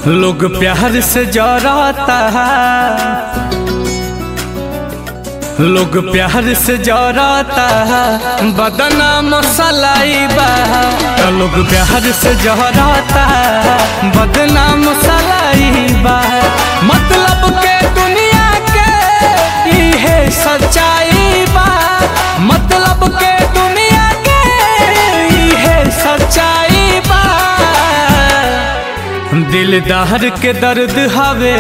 लोग प्यार से जराता है लोग प्यार से जराता है बदना मसलाई बा लोग प्यार से जराता है बदना मसलाई बा मतलब के दुनिया के इहे सच्चाई बा मतलब के दुनिया के इहे सच्चाई बा दिलदार के दर्द हवे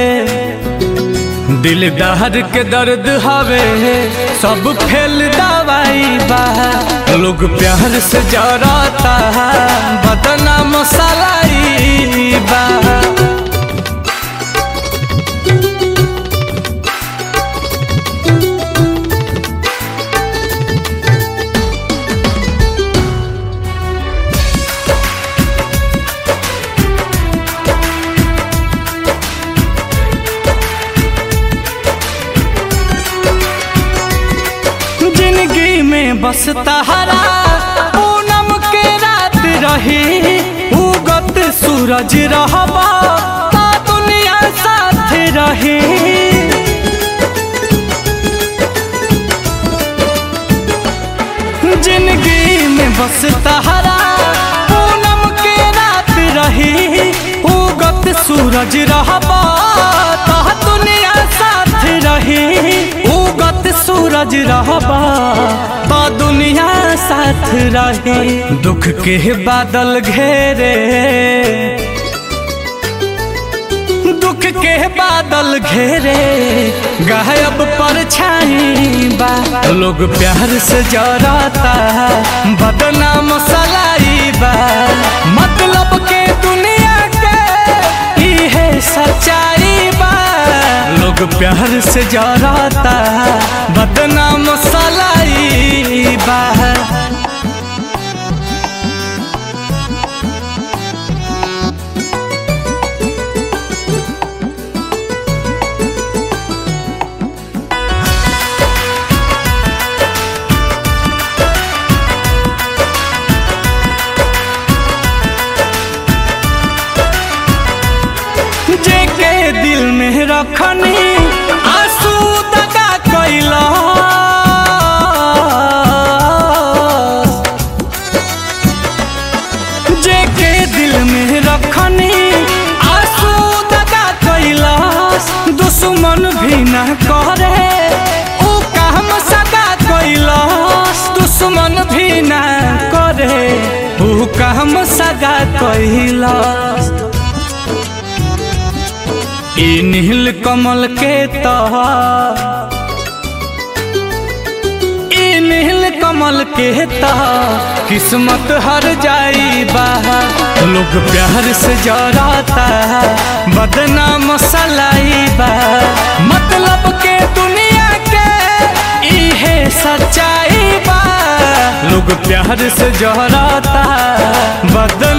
दिलदार के दर्द हवे सब फेल दवाई बा लोग प्यार से जराता है बदना मसालाई बा जिंदगी में बस तहरा पूनम के रात रही उगत सूरज रहबा ता दुनिया साथ रही जिंदगी में बस तहरा पूनम के रात रही उगत सूरज रहबा ता दुनिया साथ रही उगत सूरज रहबा तो दुनिया साथ रही दुख के बादल घेरे दुख के बादल घेरे गायब परछाई बा लोग प्यार से जराता है बदनाम सलाई बा मतलब के दुनिया के इहे सच्चाई बा लोग प्यार से जराता है बदनाम सलाई बा जेके दिल में रखनी आंसू दगा कैला जेके दिल में रखनी आंसू दगा कैला दुश्मन भी न करे ऊ काम सगा कैला दुश्मन भी न करे ऊ काम सगा कैला ई नील कमल के तह ई नील कमल के तह किस्मत हर जाई बा लोग प्यार से जराता है बदनाम सलाई बा मतलब के दुनिया के इहे सच्चाई बा लोग प्यार से जराता है बदनाम